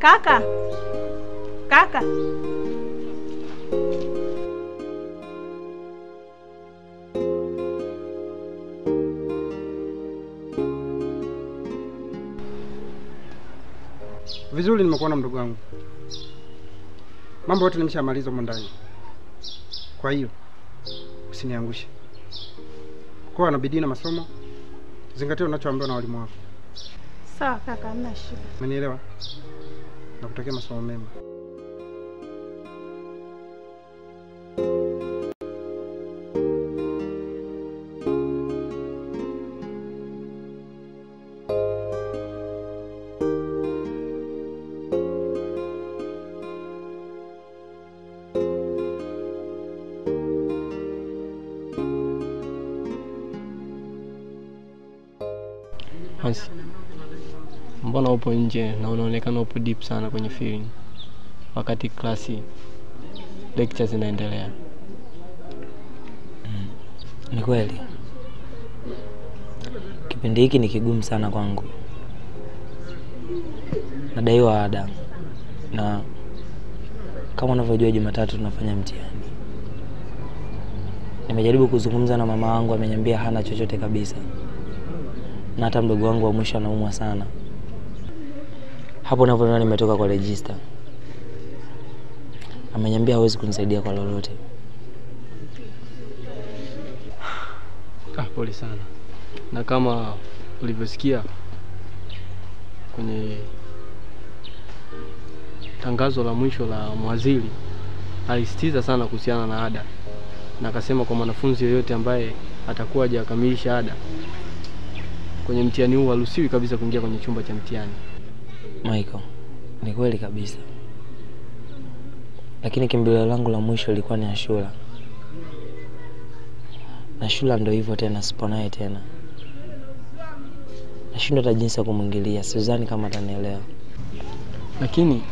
Kaka, kaka, Vizuri, nimekuona mdogo wangu, mambo yote nimeshamaliza humo ndani. Kwa hiyo usiniangushe, kuwa na bidii na masomo, zingatia unachoambiwa na walimu wako. sawa kaka, hamna shida. Umenielewa? Nakutakia masomo mema. Hansi, mbona upo nje na unaonekana upo deep sana kwenye feeling wakati klasi lecture zinaendelea? Ni kweli kipindi hiki ni kigumu sana kwangu, nadaiwa ada, na kama unavyojua Jumatatu tunafanya mtihani. Nimejaribu kuzungumza na mama wangu, ameniambia hana chochote kabisa, na hata mdogo wangu wa mwisho anaumwa sana. Hapo unavyoona nimetoka kwa register, ameniambia hawezi kunisaidia kwa lolote. Ah, pole sana. Na kama ulivyosikia kwenye tangazo la mwisho la mwadhiri, alisitiza sana kuhusiana na ada, na akasema kwa mwanafunzi yoyote ambaye atakuwa hajakamilisha ada kwenye mtihani huu haruhusiwi kabisa kuingia kwenye chumba cha mtihani. Michael, ni kweli kabisa, lakini kimbilio langu la mwisho ilikuwa ni Ashura, na Ashura ndo hivyo tena, sipo naye tena, nashindwa hata jinsi ya kumwingilia. Sidhani kama atanielewa. Lakini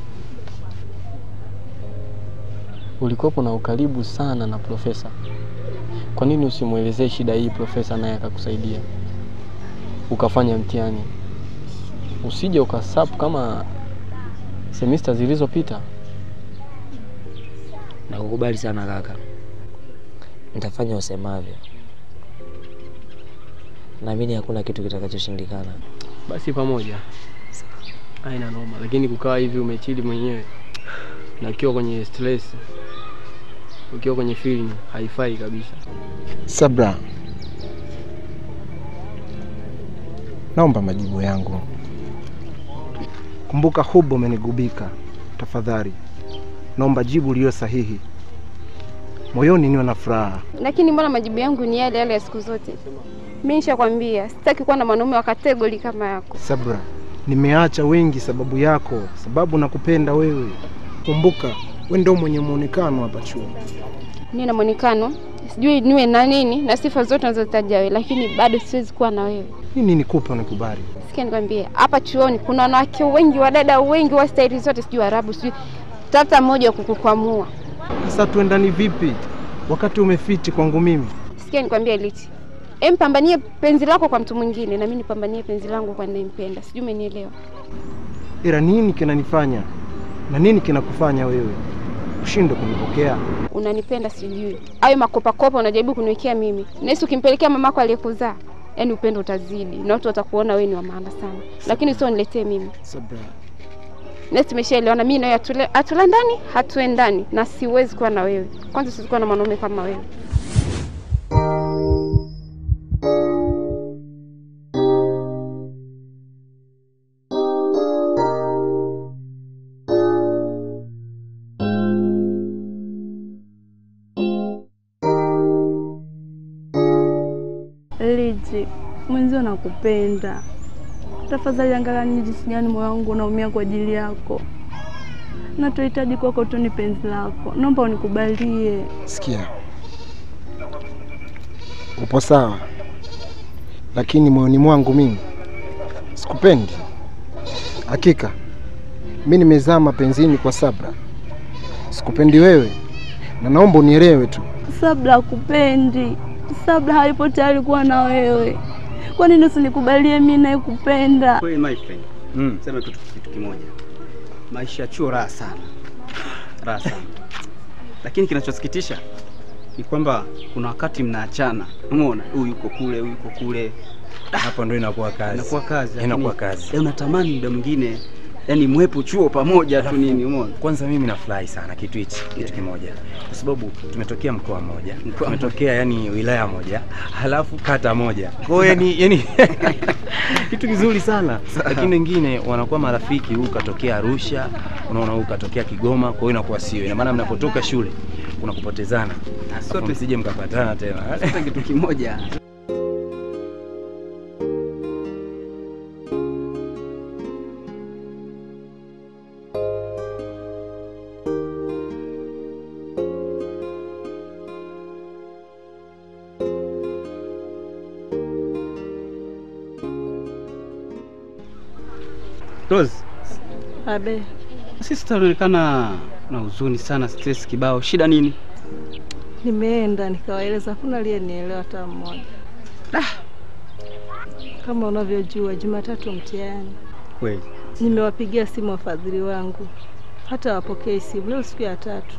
ulikuwepo na ukaribu sana na profesa, kwa nini usimwelezee shida hii profesa, naye akakusaidia ukafanya mtihani, usije ukasapu kama semista zilizopita. Nakukubali sana kaka, nitafanya usemavyo. Naamini hakuna kitu kitakachoshindikana. Basi pamoja, haina noma, lakini kukaa hivi umechili mwenyewe na ukiwa kwenye stress, ukiwa kwenye feeling haifai kabisa. Sabra, naomba majibu yangu. Kumbuka hubo umenigubika. Tafadhali naomba jibu liyo sahihi, moyoni niwe na furaha. Lakini mbona majibu yangu ni yale yale ya siku zote? Mimi nishakwambia sitaki kuwa na mwanaume wa kategori kama yako. Sabra, nimeacha wengi sababu yako, sababu nakupenda wewe. Kumbuka we ndio mwenye muonekano hapa chuo. Niwe na mwonekano, sijui niwe na nini na sifa zote unazotaja wewe, lakini bado siwezi kuwa na wewe. Nini nikupe unikubali? Sikia nikwambie, hapa chuoni kuna wanawake wengi, wadada wengi wa staili zote, sijui Arabu, sijui tafuta mmoja wa kukukwamua. Sasa tuendani vipi wakati umefiti kwangu mimi? Sikia nikwambie, Liti, em, pambanie penzi lako kwa mtu mwingine na mimi nipambanie penzi langu kwa ninayempenda. Sijui umenielewa? Ila nini kinanifanya na nini kinakufanya wewe ushinde kunipokea? Unanipenda sijui, ayo makopakopa unajaribu kuniwekea mimi, nahisi ukimpelekea mamako aliyekuzaa, yaani upendo utazidi na watu watakuona wewe ni wa maana sana, lakini sio niletee mimi. Sabra, Nasi tumeshaelewana, mimi nawe hatule- hatulandani, hatuendani, na siwezi kuwa na wewe. Kwanza siwezi kuwa na mwanaume kama wewe. Liji, mwenzio nakupenda. Tafadhali angalia ni jinsi gani moyo wangu unaumia kwa ajili yako. Nachohitaji kwako tu ni penzi lako, naomba unikubalie. sikia, upo sawa, lakini moyoni mwangu mimi sikupendi. Hakika mi nimezaa mapenzini kwa Sabra, sikupendi wewe, na naomba unielewe tu. Sabla akupendi, Sabla haipo tayari kuwa na wewe. Kwa nini usinikubalie mimi naye kupenda? Kweli my friend. Mm. Sema kitu kitu kimoja. maisha ya chuo raha sana, raha sana. Lakini kinachosikitisha ni kwamba kuna wakati mnaachana, umeona, huyu yuko kule, huyu yuko kule, Hapo ndio inakuwa kazi. inakuwa kazi, lakini- Inakuwa kazi. Eh, unatamani muda mwingine yani mwepo chuo pamoja tu nini, umeona. Kwanza mimi nafurahi sana kitu hichi, kitu kimoja, kwa sababu tumetokea mkoa mmoja, Mkoa tumetokea yani wilaya moja, halafu kata moja. Kwa hiyo yani, yani kitu kizuri sana, lakini wengine wanakuwa marafiki, huyu katokea Arusha, unaona, huyu katokea Kigoma, kwa hiyo inakuwa sio. Ina maana mnapotoka shule unakupotezana, sote- sote msije mkapatana tena. Sote kitu kimoja. Rose, Abe, sisi tunaonekana na huzuni sana, stress kibao. Shida nini? nimeenda nikawaeleza, hakuna aliyenielewa hata mmoja. Kama unavyojua, Jumatatu mtihani. Kweli Nimewapigia simu wafadhili wangu, hata wapokee simu. Leo siku ya tatu,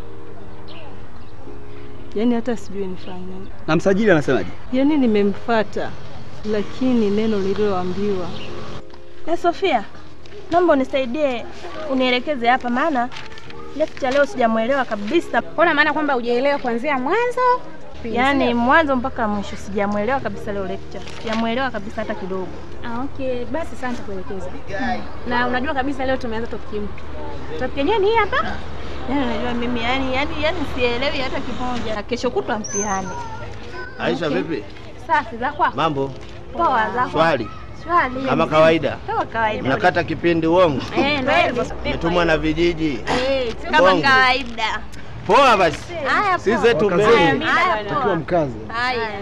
yaani hata sijui nifanye. na msajili anasemaje? Yaani nimemfata, lakini neno lililoambiwa Eh, Sofia, naomba unisaidie unielekeze hapa, maana lecture leo sijamwelewa kabisa, Ona maana kwamba hujaelewa kuanzia mwanzo. yaani mwanzo mpaka mwisho sijamwelewa kabisa leo lecture, sijamwelewa kabisa hata kidogo. Ah, okay, basi sana nitakuelekeza. Na unajua kabisa leo tumeanza topic mpya. Topic yenyewe ni hii hapa. Yaani unajua mimi yani yani yani sielewi hata kimoja. Na kesho kutwa mtihani. Aisha, vipi Safi za kwako? mambo? Poa za kwako? Swali Swali. kama kawaida, Kama kawaida. mnakata kipindi uongo, Eh, ndio hivyo. metumwa na vijiji. Eh, kama Bongo. kawaida. Poa basi, Haya si poa. zetu Haya, mbele. mimi bwana. mkazi. Haya.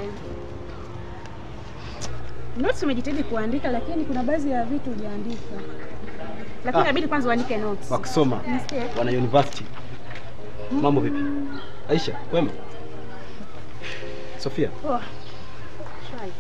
Notes umejitahidi kuandika lakini kuna baadhi ya vitu hujaandika. Lakini inabidi kwanza uandike notes. Wakusoma Nasikia? wana university. Mambo vipi? Aisha, kwema? Sofia, Poa. Shwari.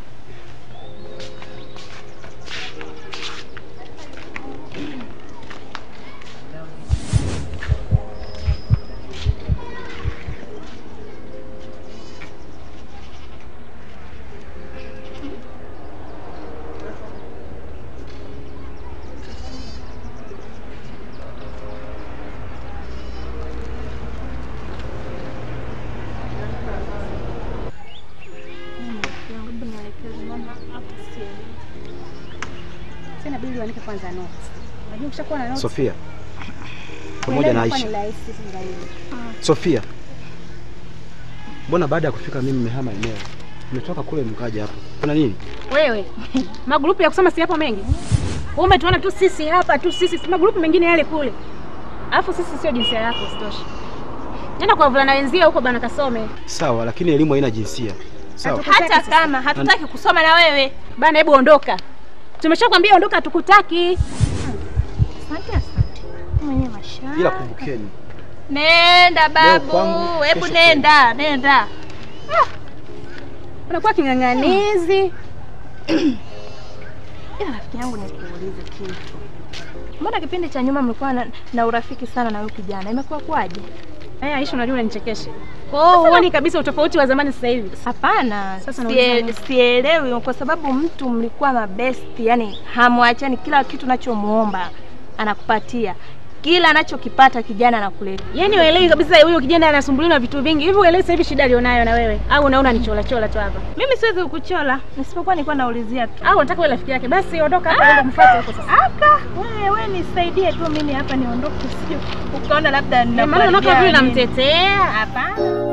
Sasa inabidi uandike kwanza notes. Unajua ukishakuwa na notes. Sofia pamoja na kuelewa Aisha. inakuwa ni rahisi zaidi. Sofia, mbona baada ya kufika mimi mmehama eneo? Mmetoka kule mkaja hapa, kuna nini? Wewe, magrupu ya kusoma si yapo mengi. Wewe umetuona tu sisi hapa tu sisi, si magrupu mengine yale kule. Alafu sisi sio jinsia yako, sitoshe. Nenda kwa wavulana wenzio huko bana kasome. Sawa, lakini elimu haina jinsia. Sawa. Hata kama hatutaki kusoma na wewe. Bana, hebu ondoka. Tumeshakwambia ondoka, hatukutaki. Asante asante. Mwenye mashaka. Ila kumbukeni, Nenda babu, kwangu, hebu kesho nenda, nenda. Unakuwa king'ang'anizi. Ila rafiki yangu nikuulize kitu. Mbona kipindi cha nyuma mlikuwa na, na urafiki sana na huyu kijana? Imekuwa kwaje? Eh, Aisha, unajua unanichekesha. Kwa hiyo huoni kabisa utofauti wa zamani sasa hivi. Hapana, Sasa sie- nauliza sielewi kwa sababu mtu mlikuwa mabesti, yani hamwachani, kila kitu unachomuomba anakupatia, kila anachokipata kijana anakuleta. Yaani uelewi kabisa huyo kijana anasumbuliwa na vitu vingi. Hivi uelewi sasa hivi shida alionayo na wewe? Au unaona ni chola chola tu hapa? Mimi siwezi kukuchola, nisipokuwa nilikuwa naulizia tu. Au unataka wewe rafiki yake? Basi ondoka hapa uende kumfuata huko sasa. Aka, wewe wewe nisaidie tu mimi hapa niondoke, usije ukaona labda Ndio maana unakaa ninakuharibia vile nini. namtetea. Hapana.